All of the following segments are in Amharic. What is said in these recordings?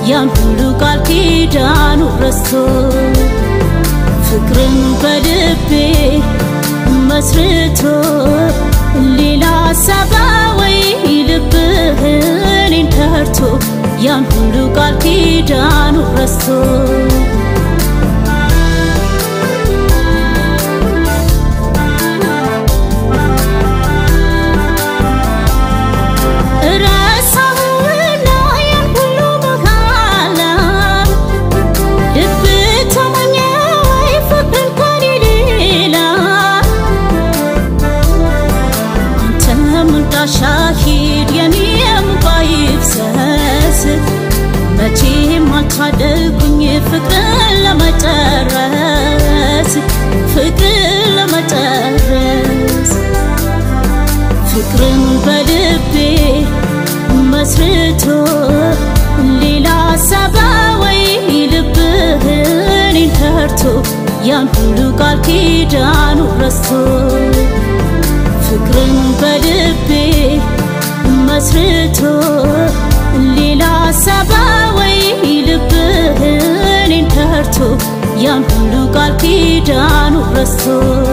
ያን ሁሉ ቃል ኪዳኑ ረስቶ ፍቅርን በልቤ መስርቶ ሌላ ሀሳብ ወይ ልብህ እኔን ከርቶ ያን ሁሉ ቃል ኪዳኑ ረስቶ ረሳሁና ያን ሁሉ በኋላ ልብ ተመኘ ወይ ፍቅርን ከኔ ሌላ አንተም እንዳሻሂድ የኔም ባይፍሰስ መቼም አልታደልኩኝ ፍቅርን ለመጨረስ ፍቅርን ለመጨረስ ፍቅርን በልቤ መስርቶ ሌላ ሀሳብ ወይ ልብህ እኔን ከርቶ ያን ሁሉ ቃል ኪዳኑ ረስቶ ፍቅርን በልቤ መስርቶ ሌላ ሀሳብ ወይ ልብህ እኔን ከርቶ ያን ሁሉ ቃል ኪዳኑ ረስቶ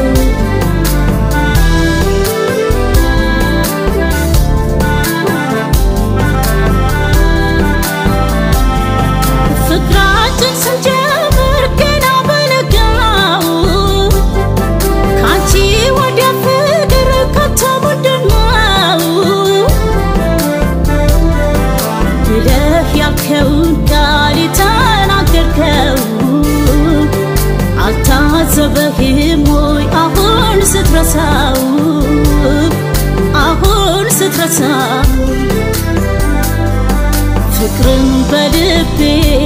ፍቅራችን ስንጀምር ገና በለጋው ካንቺ ወዲያ ፍቅር ከቶ ምንድን ነው ብለህ ያልከውን ቃል የተናገርከው አልታዘበህም ወይ አሁን ስትረሳው አሁን ስትረሳው ፍቅርን በልቤ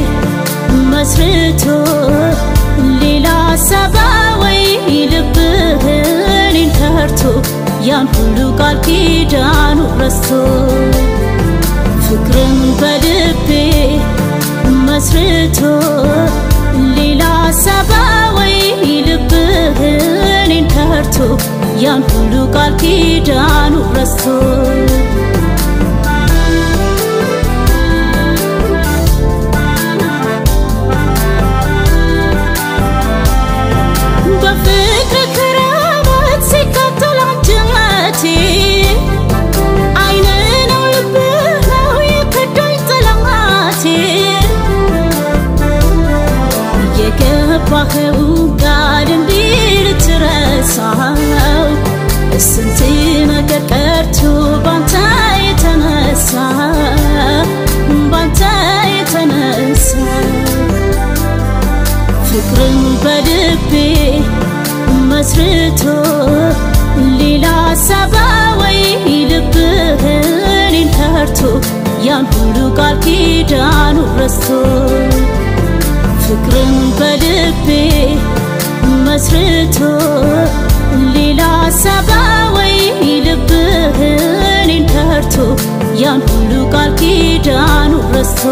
መስርቶ ሌላ ሀሳብ ወይ ልብህ እኔን ከርቶ ያን ሁሉ ቃል ኪዳኑ ረስቶ ፍቅርን በልቤ መስርቶ ሌላ ሀሳብ ወይ ልብህ እኔን ከርቶ ያን ሁሉ ቃል ኪዳኑ ረስቶ በፍቅር ክረምት ሲቃጠል አንጀቴ አይን ነው ልብህ ነው የከዳኝ ጠላቴ የገባኸው ቃል እንዲህ ልትረሳው ስንት ነገር ቀርቶ ባንተ የተነሳ ባንተ የተነሳ ፍቅርን በልቤ መስርቶ ሌላ ሀሳብ ወይ ልብህ እኔን ከርቶ ያን ሁሉ ቃል ኪዳኑ ረስቶ ፍቅርን በልቤ መስርቶ ሌላ ሀሳብ ወይ ልብህ እኔን ከርቶ ያን ሁሉ ቃል ኪዳኑ ረስቶ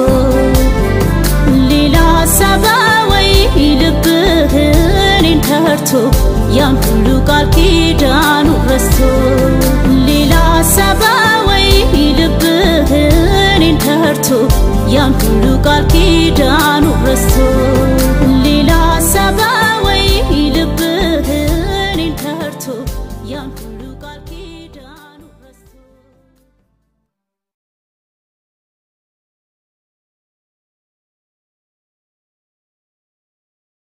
ሌላ ሀሳብ ወይ ልብህ እኔን ከርቶ ያን ሁሉ ቃል ኪዳኑ ረስቶ ሌላ ሀሳብ ወይ ልብህ እኔን ከርቶ ያን ሁሉ ቃል ኪዳኑ ረስቶ